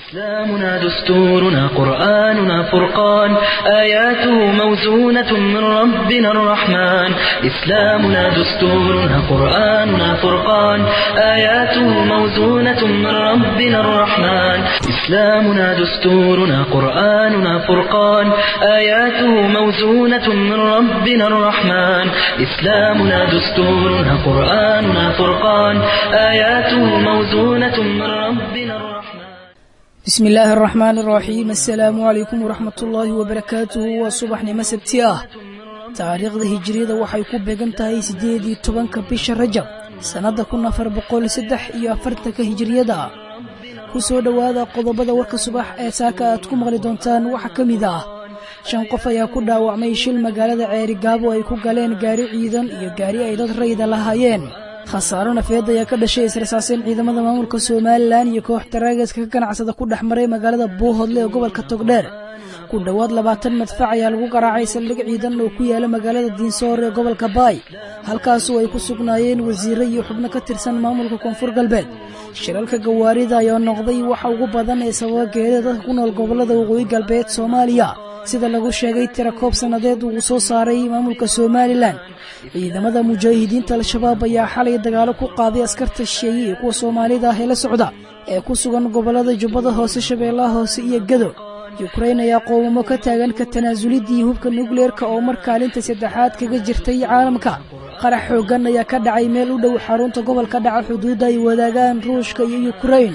إسلامنا دستورنا قرآننا فرقان آياته موزونة من ربنا الرحمن إسلامنا دستورنا قرآننا فرقان آياته موزونة من ربنا الرحمن إسلامنا دستورنا قرآننا فرقان آياته موزونة من ربنا الرحمن إسلامنا دستورنا قرآننا فرقان آياته موزونة من ربنا الرحمن bismi illaahi araxmaan araxiim assalaamu calaykum waraxmat ullaahi wabarakaatuhu waa subaxnimo sabti ah taariikhda hijiriyada waxay ku beegan tahay siddeed iyo tobanka bisha rajab sannadda kun afar boqol saddex iyo afartanka hijiriyada ku soo dhowaada qodobada warka subax ee saaka aad ku maqli doontaan waxaa ka mid ah shan qof ayaa ku dhaawacmay shil magaalada ceerigaabo ay ku galeen gaari ciidan iyo gaari ay dad rayda lahaayeen khasaaro nafeed ayaa ka dhashay israsaaseen ciidamada maamulka somalilan iyo koox taraageska ka ganacsada ku dhex maray magaalada buuhodle ee gobolka togdheer ku dhowaad labaatan madfac ayaa lagu garaacay saldhig ciidan oo ku yaala magaalada diinsoor ee gobolka baay halkaasoo ay ku sugnaayeen wasiire iyo xubno ka tirsan maamulka koonfur galbeed shiralka gawaarida ayaa noqday waxa ugu badan ee sababa geerida dadka ku nool gobolada waqooyi galbeed soomaaliya sida lagu sheegay tirakoob sannadeed uu soo saaray maamulka somalilan ciidamada mujaahidiinta al-shabaab ayaa xalay dagaalo ku qaaday askarta shisheeye iyo kuwa soomaalida ah ee la socda ee ku sugan gobollada jubbada hoose shabeellaha hoose iyo gado yukrain ayaa qoomamo ka taagan ka tanaasulidii hubka nukleerka oo mar kaalinta saddexaad kaga jirtay caalamka qarax xooggan ayaa ka dhacay meel u dhow xarunta gobolka dhaca xuduudda ay wadaagaan ruushka iyo yukrain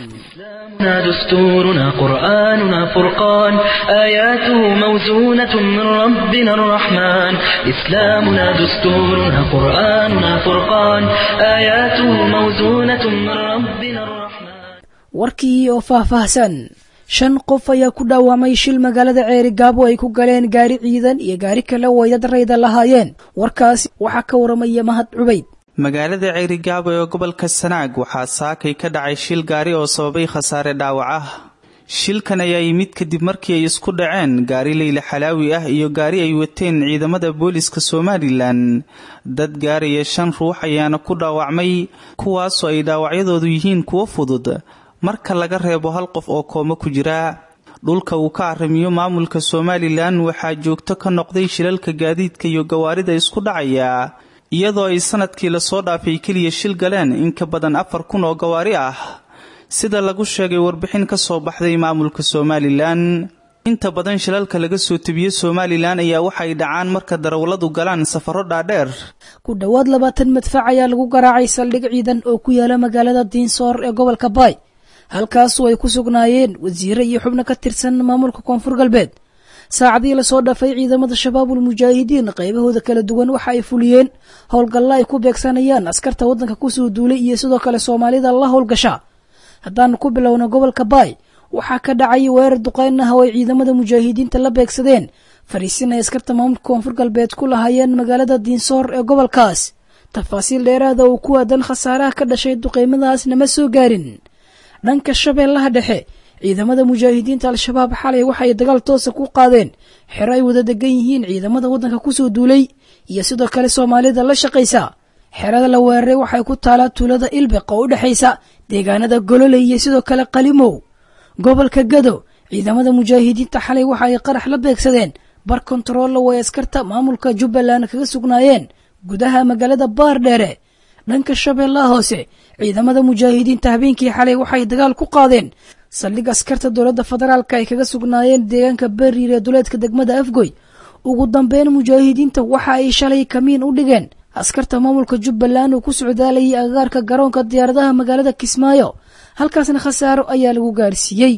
دستورنا قرآننا فرقان آياته موزونة من ربنا الرحمن إسلامنا دستورنا قرآننا فرقان آياته موزونة من ربنا الرحمن warkii oo faahfaahsan shan qof ayaa ku dhaawacmay shil magaalada ceeri gaabo ay ku galeen gaari ciidan iyo gaari kale oo ay dad rayda lahaayeen warkaasi waxaa ka waramaya mahad cubayd magaalada ceerigaabo ee gobolka sanaag waxaa saakay ka dhacay shil gaari oo sababay khasaare dhaawac ah shilkan ayaa yimid kadib markii ay isku dhaceen gaari leyla xalaawi ah iyo gaari ay wateen ciidamada booliska somalilan dad gaaraya shan ruux ayaana ku dhaawacmay kuwaasoo ay dhaawacyadoodu yihiin kuwo fudud marka laga reebo hal qof oo koomo ku jira dhulka uu ka arrimiyo maamulka somalilan waxaa joogto ka noqday shilalka gaadiidka iyo gawaarida isku dhacaya iyadoo ay sanadkii lasoo dhaafay keliya shil galeen in ka badan afar kun oo gawaari ah sida lagu sheegay warbixin ka soo baxday maamulka somalilan inta badan shilalka laga soo tebiye somalilan ayaa waxay dhacaan marka darawalladu galaan safaro dhaadheer ku dhowaad labaatan madfac ayaa lagu garaacay saldhig ciidan oo ku yaala magaalada diinsoor ee gobolka baay halkaasoo ay ku sugnaayeen wasiire iyo xubno ka tirsan maamulka koonfur galbeed saacadii lasoo dhafay ciidamada shabaabul mujaahidiin qaybahooda kala duwan waxa ay fuliyeen howlgalla ay ku beegsanayaan askarta waddanka kusoo duulay iyo sidoo kale soomaalida la howlgasha haddaanu ku bilowna gobolka baay waxaa ka dhacay weerar duqayn ah oo ay ciidamada mujaahidiinta la beegsadeen fariisin ay askarta maamulka koonfur galbeed ku lahaayeen magaalada diinsoor ee gobolkaas tafaasiil dheeraada oo ku aadan khasaaraha ka dhashay duqaymadaas nama soo gaarin dhanka shabeellaha dhexe ciidamada mujaahidiinta al-shabaab xalay waxay dagaal toosa ku qaadeen xero ay wada degan yihiin ciidamada waddanka kusoo duulay iyo sidoo kale soomaalida la shaqaysa xerada la weeraray waxay ku taalaa tuulada ilbeq oo u dhexaysa deegaanada gololey iyo sidoo kale qalimow gobolka gado ciidamada mujaahidiinta xalay waxa ay qarax la beegsadeen bar kontarolla way askarta maamulka jubbaland kaga sugnaayeen gudaha magaalada baardheere dhanka shabeellaha hoose ciidamada mujaahidiinta habeenkii xalay waxay dagaal ku qaadeen saldhig askarta dowladda federaalka ay kaga sugnaayeen deegaanka beriir ee duleedka degmada afgoy ugu dambeyn mujaahidiinta waxa ay shalay kamiin u dhigeen askarta maamulka jubbaland uu ku socdaalayay agagaarka garoonka diyaaradaha magaalada kismaayo halkaasna khasaaro ayaa lagu gaarsiiyey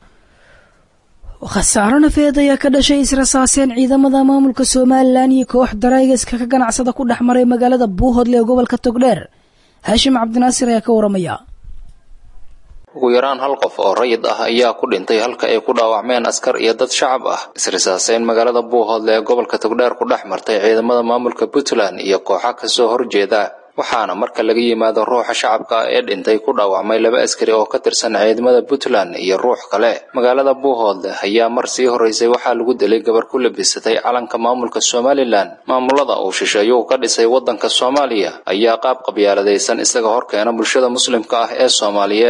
khasaaro nafeed ayaa ka dhashay israsaaseen ciidamada maamulka somalilan iyo koox daraageska ka ganacsada ku dhex maray magaalada buuhodle ee gobolka togdheer haashim cabdinaasir ayaa ka waramaya ugu yaraan hal qof oo rayid ah ayaa ku dhintay halka ay ku dhaawacmeen askar iyo dad shacab ah israsaaseyn magaalada buuhoodle ee gobolka togdheer ku dhex martay ciidamada maamulka puntland iyo kooxa kasoo horjeeda waxaana marka laga yimaado ruuxa shacabka ee dhintay ku dhaawacmay laba askari oo ka tirsan ciidamada puntland iyo ruux kale magaalada buuhoodle ayaa mar sii horeysay waxaa lagu dilay gabar ku labisatay calanka maamulka somalilan maamulada uu shisheeyuhu ka dhisay waddanka soomaaliya ayaa qaab qabyaaladaysan isaga horkeena bulshada muslimka ah ee soomaaliyeed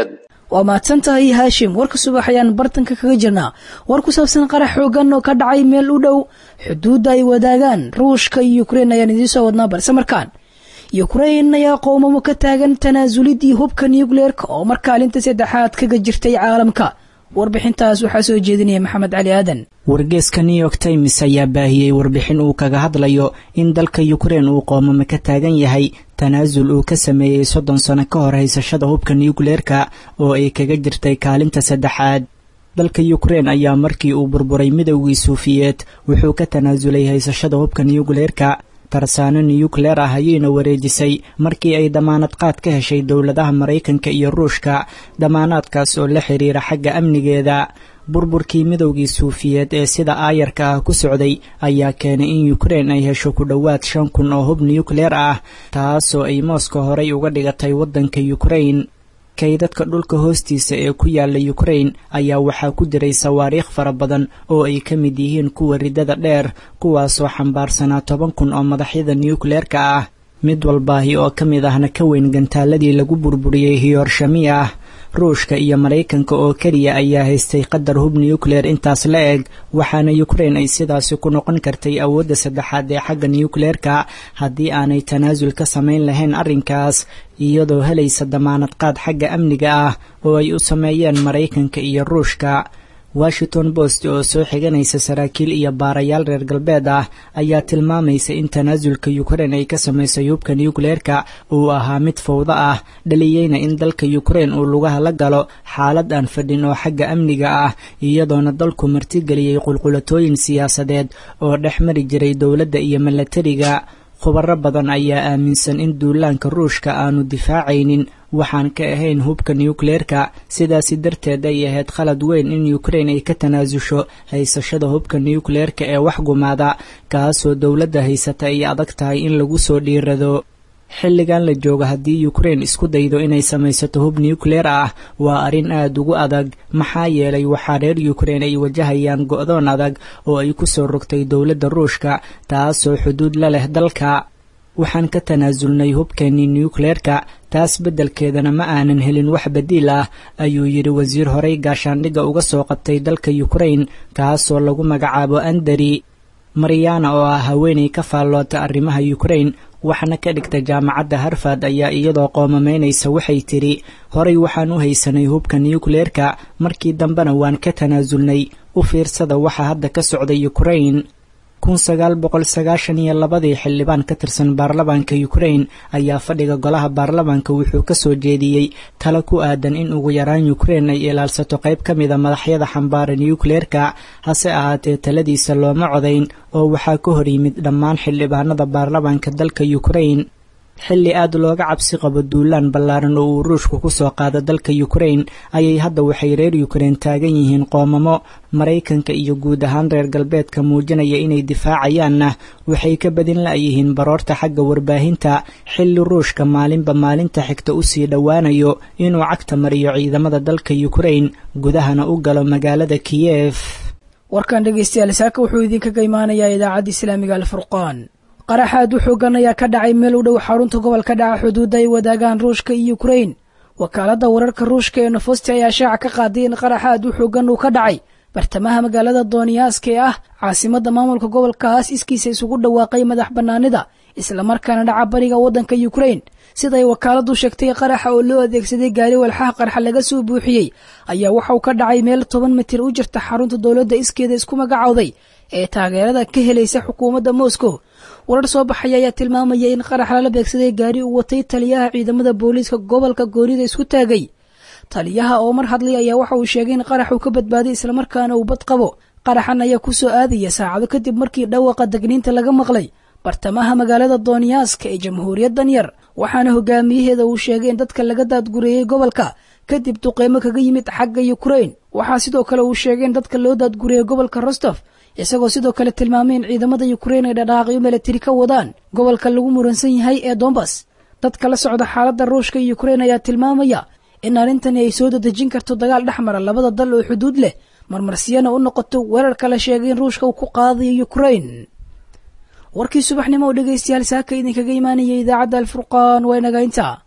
waa mahadsan tahay haashim warka subax ayaan bartanka kaga jirnaa war ku saabsan qarax xoogan oo ka dhacay meel u dhow xuduudda ay wadaagaan ruushka iyo ukrein ayaan idiin soo wadnaa balse markaan ukrein ayaa qoomamo ka taagan tanaasulidii hubka nucleerka oo mar kaalinta saddexaad kaga jirtay caalamka warbixintaas waxaa soo jeedinaya maxamed cali aadan wargeeska new york times ayaa baahiyey warbixin uu kaga hadlayo in dalka ukrein uu qoomamo ka taagan yahay tanaasul uu ka sameeyey soddon sano ka hor haysashada hubka nucleerka oo ay kaga jirtay kaalinta saddexaad dalka ukrein ayaa markii uu burburay midowgii suufiyeed wuxuu ka tanaasulay haysashada hubka nucleerka tarsaano nuyukleer ah ayayna wareejisay markii ay damaanad qaad ka heshay dowladaha maraykanka iyo ruushka damaanaadkaas oo la xiriira xagga amnigeeda burburkii midowgii suufiyeed ee sida aayarka ah ku socday ayaa keenay in ukrein ay hesho ku dhowaad shan kun oo hub nuyukleer ah taasoo ay mooska horey uga dhigatay waddanka ukrein kaydadka dhulka hoostiisa ee ku yaala ukrein ayaa waxaa ku jiray sawaariikh fara badan oo ay ka mid yihiin kuwa riddada dheer kuwaasoo xambaarsanaa toban kun oo madaxyada nuyukleerka ah mid walbaahi oo ka mid ahna ka weyn gantaaladii lagu burburiyey hiyorshami ah ruushka iyo maraykanka oo keliya ayaa haystay qadar hub nuyukleer intaas la eg waxaana ukrein ay sidaasi ku noqon kartay awoodda saddexaad ee xagga nuyukleerka haddii aanay tanaasul ka samayn lahayn arrinkaas iyadoo helaysa damaanad qaad xagga amniga ah oo ay u sameeyeen maraykanka iyo ruushka washington post oo soo xiganaysa saraakiil iyo baarayaal reer galbeed ah ayaa tilmaamaysa in tanaasulka ukrein ay ka samaysay hubka nuyukleerka uu ahaa mid fawdo ah dhaliyeyna in dalka ukrein uu lugaha la galo xaalad aan fadhin oo xagga amniga ah iyadoona dalku martigeliyey qulqulatooyin siyaasadeed oo dhex mari jiray dowladda iyo milatariga khubaro badan ayaa aaminsan in duulaanka ruushka aanu difaacaynin waxaan ka ahayn hubka nuyukleerka sidaasi darteed ay ahayd khalad weyn in ukrein ay ka tanaasusho haysashada hubka nuyukleerka ee wax gumaada kaasoo dowladda haysata ay adag tahay in lagu soo dhiirado xilligan la joogo haddii ukrein isku daydo inay samaysato hub nuyukleer ah waa arrin aad ugu adag maxaa yeelay waxaa reer ukrein ay wajahayaan go'doon adag oo ay ku soo rogtay dowladda ruushka taasoo xuduud la leh dalka waxaan ka tanaasulnay hubkeennii nuyukleerka taas beddelkeedana ma aanan helin wax badiil ah ayuu yidhi wasiir horey gaashaandhigga uga soo qabtay dalka ukrein kaasoo lagu magacaabo andari mariyana oo ah haweenay ka faalloota arrimaha ukrein waxna ka dhigta jaamacadda harfad ayaa iyadoo qoomamaynaysa waxay tidhi horay waxaan u haysanay hubka nuyukleerka markii dambena waan ka tanaasulnay u fiirsada waxa hadda ka socda ukrein kun sagaal boqol sagaashan iyo labadii xildhibaan ka tirsan baarlamaanka ukrein ayaa fadhiga golaha baarlamaanka wuxuu ka soo jeediyey talo ku aadan in ugu yaraan ukrein ay ilaalsato qayb ka mida madaxyada xambaara nuyukleerka hase ahaatee taladiisa looma codayn oo waxaa ka hor yimid dhammaan xildhibaanada baarlamaanka dalka ukrein xilli aad looga cabsi qabo duulaan ballaaran oo uu ruushku ku soo qaado dalka ukrein ayay hadda waxay reer ukrein taagan yihiin qoomamo maraykanka iyo guud ahaan reer galbeedka muujinaya inay difaacayaanna waxay ka badin la'yihiin baroorta xagga warbaahinta xilli ruushka maalinba maalinta xigta u sii dhowaanayo inuu cagta mariyo ciidamada dalka ukrein gudahana u galo magaalada kiyef warkan dhegeystayaal saaka wuxuu idinkaga imaanayaa idaacadda islaamiga alfurqaan qaraxaad u xoogan ayaa ka dhacay meel u dhow xarunta gobolka dhaca xuduudda ay wadaagaan ruushka iyo ukrein wakaaladda wararka ruushka ee nofosti ayaa shaaca ka qaaday in qaraxaad u xoogan uu ka dhacay bartamaha magaalada dooniyaaska ee ah caasimadda maamulka gobolkaas iskiisa isugu dhawaaqay madax bannaanida islamarkaana dhaca bariga waddanka ukrein siday wakaaladdu sheegtay qaraxa oo loo adeegsaday gaari walxaha qarxa laga soo buuxiyey ayaa waxauu ka dhacay meel toban mitir u jirta xarunta dowladda iskeeda isku magacowday ee taageerada ka helaysa xukuumadda moscow warar soo baxaya ayaa tilmaamaya in qarax lala beegsaday gaari uu watay taliyaha ciidamada booliiska gobolka goonida isku taagay taliyaha oo mar hadlay ayaa waxa uu sheegay in qarax uu ka badbaaday islamarkaana uu bad qabo qaraxan ayaa ku soo aadaya saacado kadib markii dhawaqa degniinta laga maqlay bartamaha magaalada dooniyaaska ee jamhuuriyaddan yar waxaana hogaamiyaheeda uu sheegay in dadka laga daadgureeyey gobolka kadib duqeymo kaga yimid xagga ukrein waxaa sidoo kale uu sheegay in dadka loo daadgureeyey gobolka rostof isagoo sidoo kale tilmaamay in ciidamada ukrein ay dhadhaaqyo milatari ka wadaan gobolka lagu muransan yahay ee dombas dadka la socda xaaladda ruushka iyo ukrein ayaa tilmaamaya in arrintani ay soo dadejin karto dagaal dhex mara labada dal oo xuduud leh marmarsiyana u noqoto weerarka la sheegay in ruushka uu ku qaadayo ukrein warkii subaxnimo oo dhegaystayaal saaka idinkaga imaanaya idaacadda alfurqaan waa inaga intaa